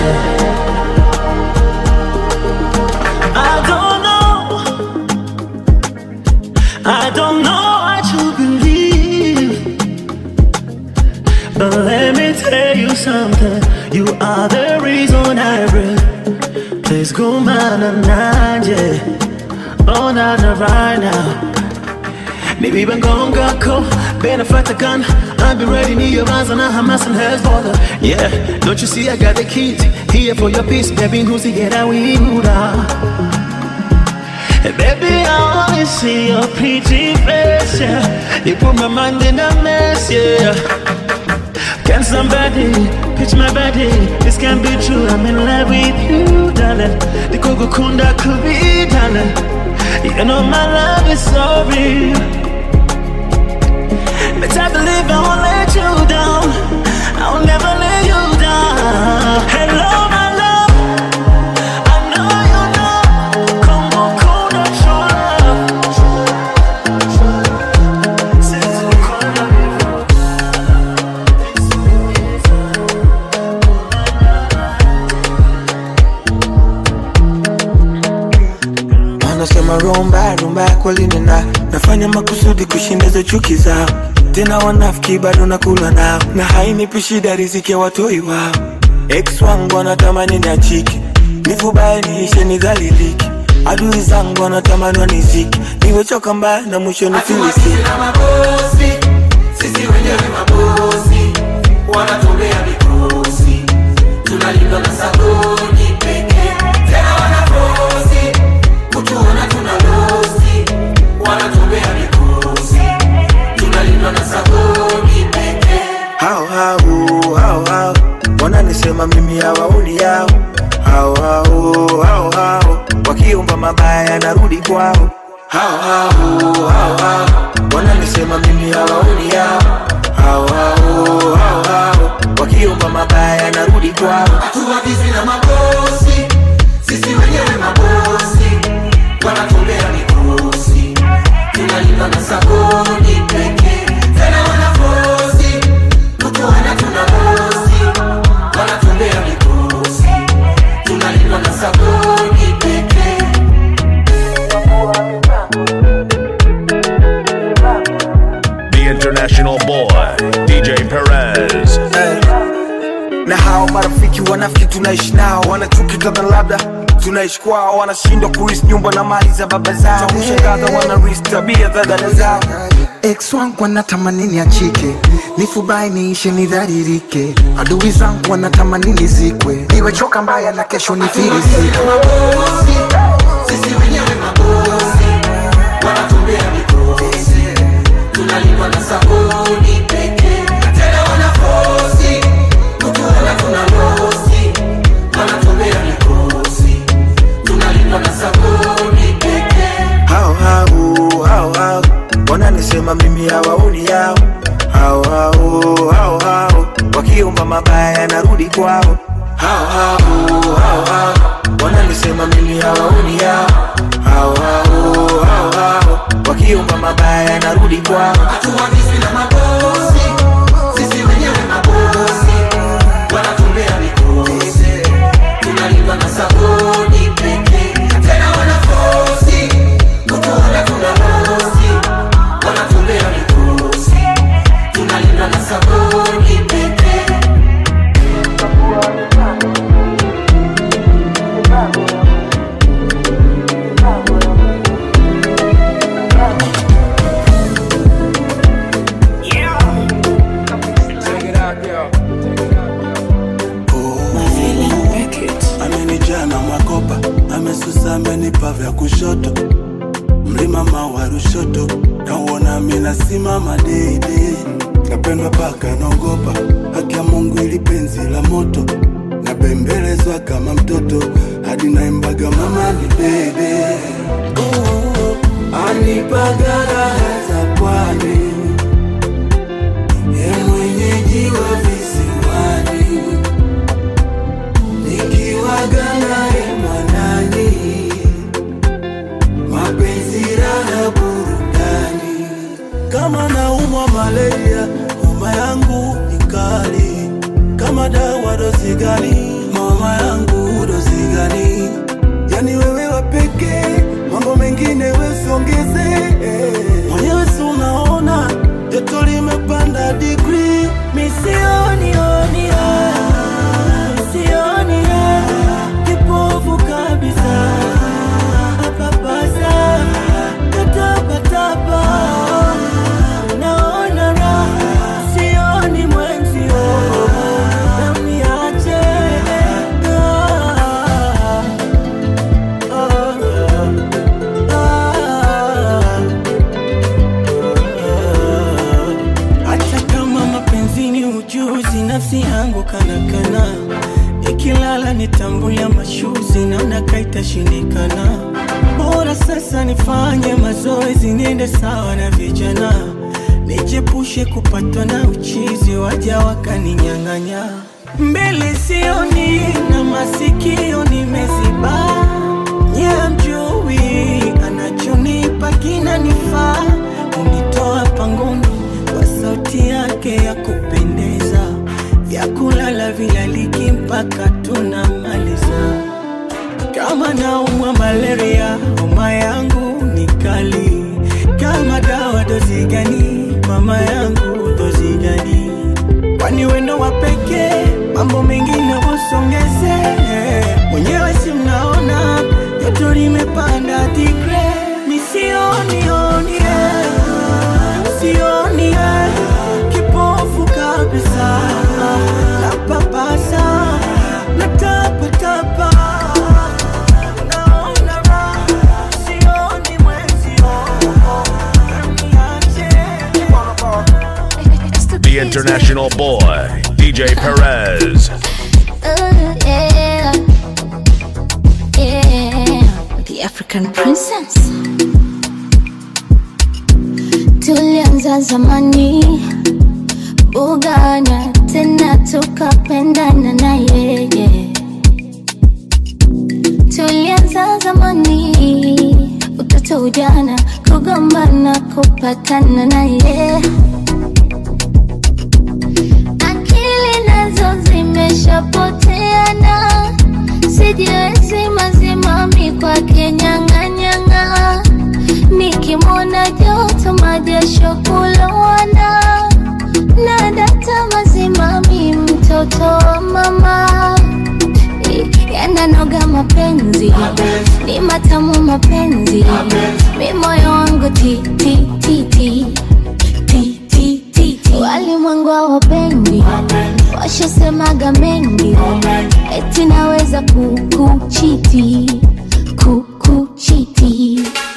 I don't know I don't know what you believe But let me tell you something You are the reason I breathe Please go man and nanje Oh na na right now Maybe ben gonga ko Benefit a gun I'll be ready near your eyes and I Hamas and Hezbollah Yeah, don't you see I got the keys Here for your peace, baby who's the get we Hey, Baby, I only see your pretty face, yeah You put my mind in a mess, yeah Can somebody pitch my body? This can't be true. I'm in love with you, darling. The Kogo Kunda could be, darling. You know my love is so real. But I believe I won't let you down. I'll never let you down. Hello, my love. I know you know. Kongo Kunda true love. wanasema romba rumba kweli nina nafanya makusudi kushinda hizo chuki zao tena wanafiki bado nakula nao na hainipi shida riziki ya watoi wao ex wangu wanatamani niachike nifubaye niishe nidhaliliki adui zangu wanatamani waniziki niwechoka mbaya na mwisho nifilisiki mabosi sisi wenyewe mabosi wanatumbea mikosi tunalindwa na sabuni pekee tena wanafosi kutuona tuna losi wanatumbea mikosi tunalindwa na sabuni pekee hao hao hao hao wananisema mimi hawaoni yao hao hao hao hao wakiomba mabaya narudi kwao hao hao hao hao wananisema mimi hawaoni yao hao hao hao hao wakiomba mabaya narudi kwao hatuagizi na mabosi sisi wenyewe mabosi wanatumbea mikosi tunalindwa na sabuni pekee tena wanafosi kutuona tuna bosi wanatumbea mikosi tunalindwa na sabuni pekee The international boy, DJ Perez. na hao marafiki wanafiki tunaishi nao wanachuki kadha labda tunaishi kwao wanashindwa kuris nyumba na mali za baba zao kushangaza wanaris tabia za dada zao ex wangu wanatamani niachike nifubai niishe nidharirike adui zangu wanatamani nizikwe niwechoka mbaya na kesho nifirisike mabosi sisi wenyewe mabosi wanatumbea mikosi tunalindwa na sabuni pekee tena wanafosi kutuona tuna losi wanatumbea mikosi tunalindwa na sabuni pekee hao hao hao hao wananisema mimi hawaoni yao hao hao hao hao wakiomba mabaya narudi kwao hao hao hao hao wananisema mimi hawaoni yao hao hao hao hao wakiomba mabaya narudi kwao hatuagizi na mabosi sisi wenyewe mabosi wanatumbea mikosi tunalindwa na sabuni pekee tena wanafosi kutuona tuna losi wanatumbea mikosi tunalindwa na sabuni pekee amenijaa na makopa amesusa amenipa vya kushoto mlima mawa rushoto nauona minasimama deidei napendwa paka naogopa haki ya mungu ili penzi la moto nabembelezwa kama mtoto hadi naimbaga mama ni bebe anipaga raha za pwani ye mwenyeji wa visiwani nikiwaga naye mwanani mapenzi raha burudani kama naumwa malaria homa yangu ni kali kama dawa dozi gani mama yangu dozi gani yani wewe wapeke mambo mengine wesiongeze mwenyewe si unaona joto limepanda digri misionionia misionia kipofu kabisa papasa tatapatapa naona raha sioni mwenzio namiache hata kama mapenzini ujuzi nafsi yangu kanakana ikilala nitambulia mashuzi naona kaitashindikana bora sasa nifanye mazoezi niende sawa na vijana nijepushe kupatwa na uchizi waja wakaninyang'anya mbele sioni na masikio nimeziba nyamjui anachonipa kinanifaa unitoa pangoni kwa sauti yake ya kupendeza vyakulala vilaliki mpaka tunamaliza kama naumwa malaria homa yangu international boy, DJ Perez. Oh, yeah. Yeah. The African princess. Tulianza zamani Bugana tena tukapendana na yeye. Tulianza zamani utoto ujana kugombana kupatana na yeye. Akili nazo zimeshapoteana, sijiwezi mazimami kwake nyang'anyang'a, nikimwona joto majasho kulowana na data mazimami, mtoto wa mama yananoga mapenzi ni matamu mapenzi mi moyo wangu ti ti ti ti ti ti ti ti walimwengu hawapendi washasemaga mengi eti naweza kukuchiti kukuchiti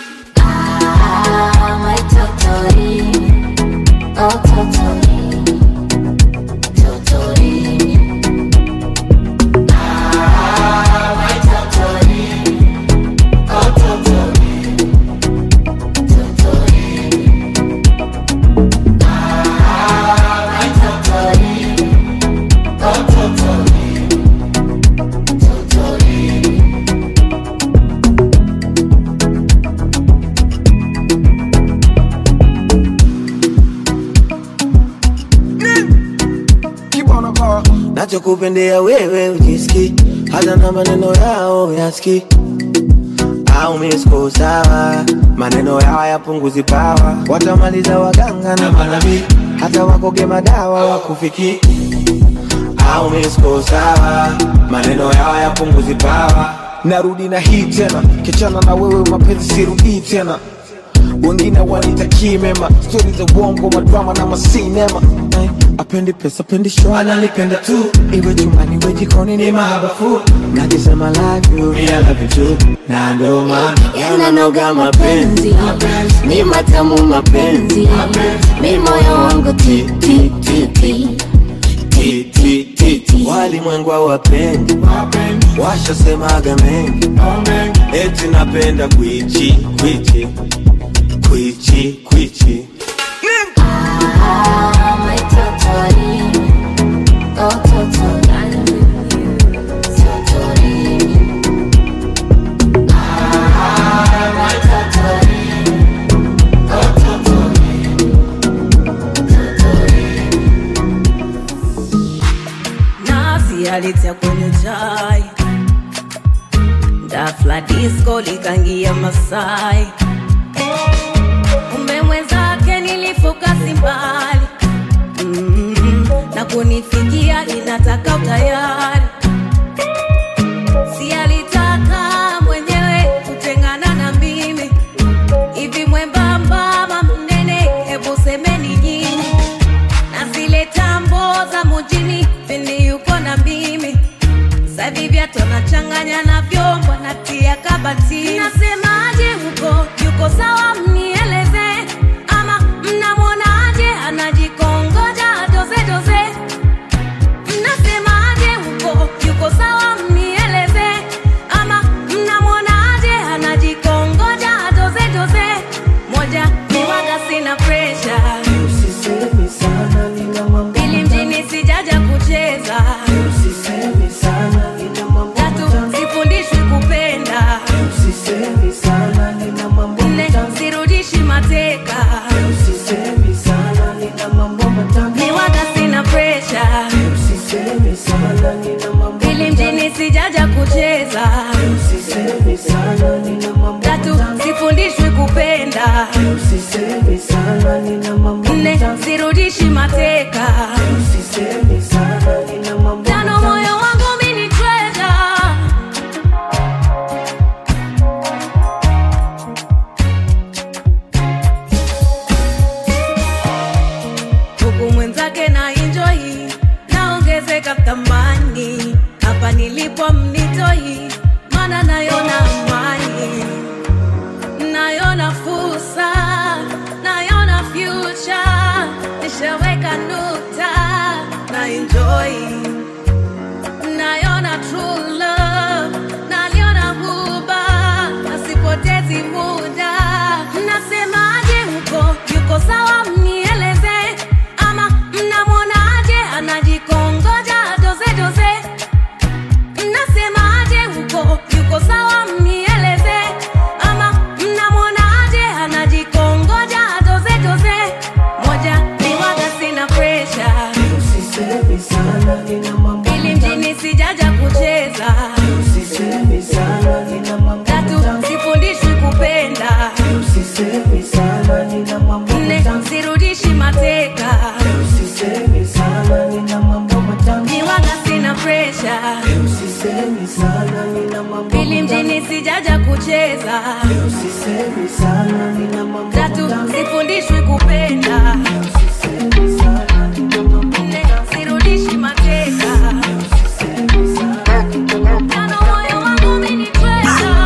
Ah, my totori, oh totori, totori. nachokupendea wewe ujiski hata na maneno yao yaski au misko sawa maneno yao yapunguzi pawa watamaliza waganga na manabii hata wakoge madawa wakufiki au misko sawa maneno yao yapunguzi pawa narudi na hii tena kichana na wewe mapenzi sirudii tena wengine wanitakii mema stori za uongo madrama na masinema eh, apendi pesa pendi show ananipenda tu iwe chumbani iwe jikoni ni mahabafu nakisema love you me I love you too na ndo maana yananoga mapenzi ni matamu mapenzi mi moyo wangu ti ti ti ti ti ti ti ti walimwengu hawapendi washasemaga mengi eti napenda kwichi kwichi kwichi kwichi Ah, my totori, oh totori, totori. Ah, my totori, oh totori, nafsi alitia kwenye chai dafla disco likangia masai kumbe mwenzake nilifoka simbali mm, na kunifikia inataka utayari si alitaka mwenyewe kutengana na mimi hivi mwembamba ama mnene hebu semeni nyinyi na zile tambo za mujini pindi yuko na mimi sahivi vyatu anachanganya na vyombo natia kabati nasemaje huko yuko sawa mnieleze ama mnamwonaje anajikongoja doze doze mnasemaje huko yuko sawa mnieleze ama mnamwonaje anajikongoja doze doze moja miwaga sina presha usisemi sana nina mambo ili mjini sijaja kucheza usisemi sana nina mambo tatu sifundishwi kupenda usisemi sana nina mambo nne sirudi sana, nina mambo tatu matamu. sifundishwi kupenda Usisemi sana, nina mambo nne matamu. sirudishi mateka Usisemi sana, nina mambo matamu. niwaga sina presha Usisemi sana, nina mambo pili matamu. mjini sijaja kucheza Usisemi sana, nina mambo tatu matamu. sifundishwi kupenda Usisemi sana, nina mambo nne sirudishi mateka tano moyo wangu mini treasure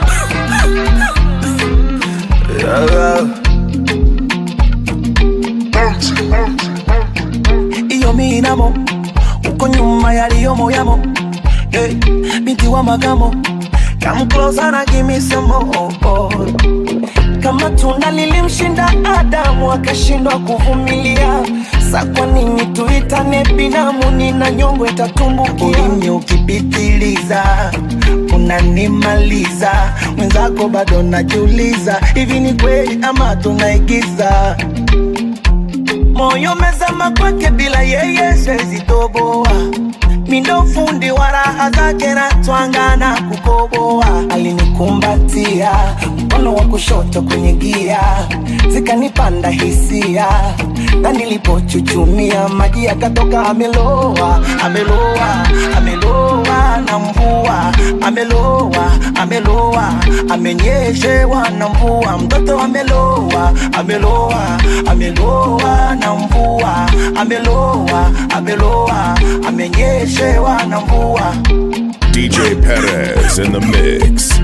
iyo minamo uko nyuma yaliyomo yamo hey, binti wa magamo come closer na give me some more kama tunda lilimshinda Adamu akashindwa kuvumilia, sa kwa nini tuitane binamu? Nina nyongo itatumbukia, ulimi ukipitiliza unanimaliza, mwenzako bado najiuliza, hivi ni kweli ama tunaigiza? moyo mezama kwake bila yeye siwezi toboa mindo fundi wa raha zake na twangana kukoboa alinikumbatia mkono wa kushoto kwenye gia zikanipanda hisia na nilipochuchumia maji yakatoka ameloa ameloa ameloa na mvua ameloa ameloa amenyeshewa na mvua mtoto ameloa ameloa ameloa na mvua ameloa ameloa amenyeshewa na mvua DJ Perez in the mix.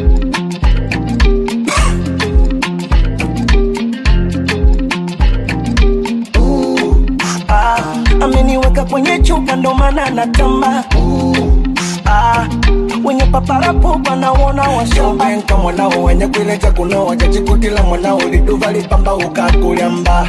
ah, ameniweka kwenye chupa ndo maana natamba ah, wenye paparapo wanaona washobenka mwanao wenye kuileja kunoa jachikutila mwanao liduva lipamba ukakulyamba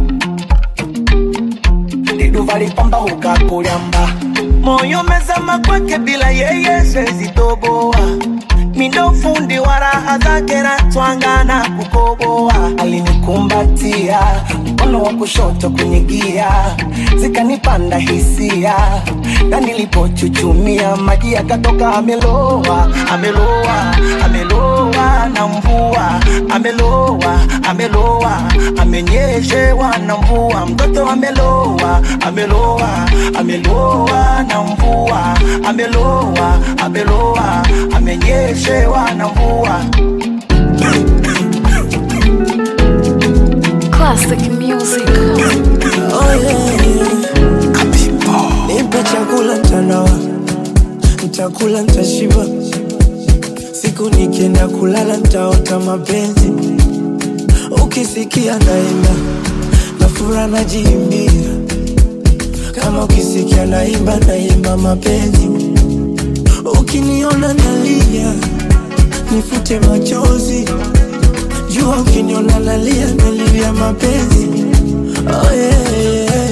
liduva lipamba ukakulyamba moyo mezama kwake bila yeye siwezi toboa mindo fundi wa raha zake na twangana kukoboa alinikumbatia mkono wa kushoto kwenye gia zikanipanda hisia na nilipochuchumia maji yakatoka ameloa ameloa ameloa na mvua ameloa ameloa amenyeshewa na mvua mtoto ameloa ameloa ameloa na mvua ameloa ameloa amenyeshewa na mvua Classic music. Oh, yeah, yeah. Nipe chakula mtanawa, nitakula nitashiba. Siku nikienda kulala nitaota mapenzi, ukisikia naimba na fura najiimbia, kama ukisikia naimba naimba mapenzi, ukiniona nalia nifute machozi, jua ukiniona nalia nalia mapenzi. Oh, yeah, yeah.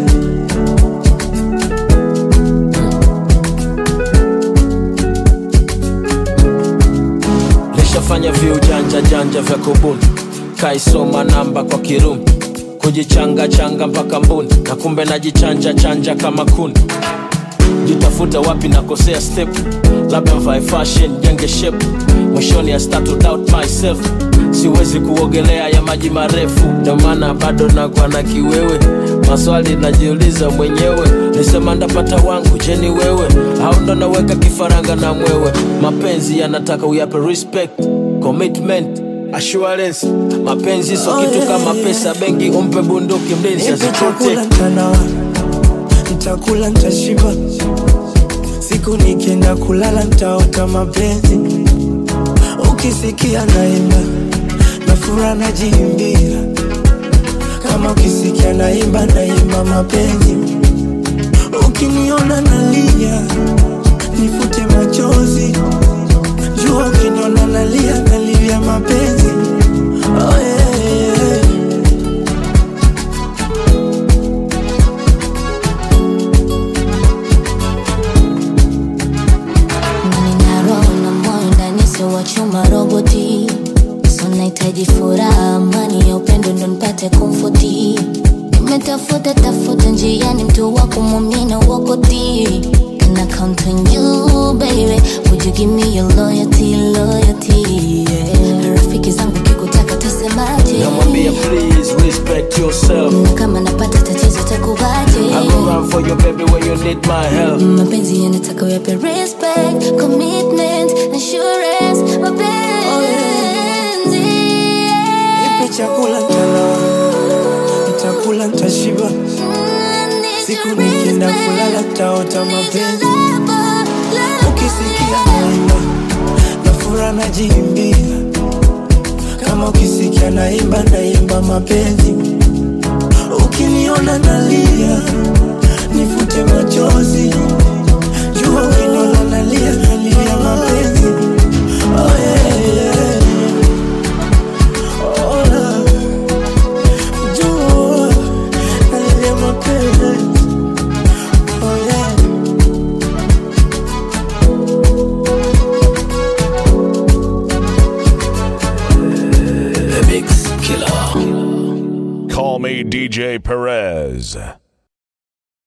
lishafanya viujanja janja vya kubuni kaisoma namba kwa kirumi kujichanga changa mpaka mbuni na kumbe najichanja chanja kama kuni jitafuta wapi nakosea step labda mvae fashion jenge shape mwishoni I start to doubt myself siwezi kuogelea ya maji marefu ndio maana bado nakuwa na kiwewe maswali najiuliza mwenyewe nisema ndapata wangu jeni wewe au ndo naweka kifaranga na mwewe mapenzi yanataka uyape respect commitment assurance mapenzi so Oh, kitu yeah, kama yeah. pesa benki umpe bunduki mlinzi Nipe chakula aziprotect mtanawa, nitakula nitashiba. Siku nikienda kulala nitaota mapenzi, ukisikia naimba na fura najiimbia, kama ukisikia naimba naimba mapenzi, ukiniona nalia nifute machozi, jua ukiniona nalia nalia mapenzi. Oh, yeah, yeah. Nina roho na moyo ndani sio wa chuma roboti so nahitaji furaha amani ya upendo ndo nipate komfoti nimetafuta tafuta njiani mtu wa kumwamini na uokoti Can I count on you baby Would you give me your loyalty, loyalty, yeah. Rafiki zangu kikutaka tasemaje? namwambia please respect yourself Na kama napata tatizo takuvaje? I go run for you baby when you need my help mapenzi yanataka uyape respect commitment assurance mapenzi Nipe chakula ntalala, nitakula ntashiba, siku nikienda kulala taota mapenzi. Ukisikia naimba na fura najiimbia, kama ukisikia naimba naimba mapenzi. Ukiniona nalia nifute machozi, jua ukiniona nalia nalia mapenzi. Oh yeah, yeah. Oh, love. Jua nalia mapenzi. Oh yeah. Call me DJ Perez.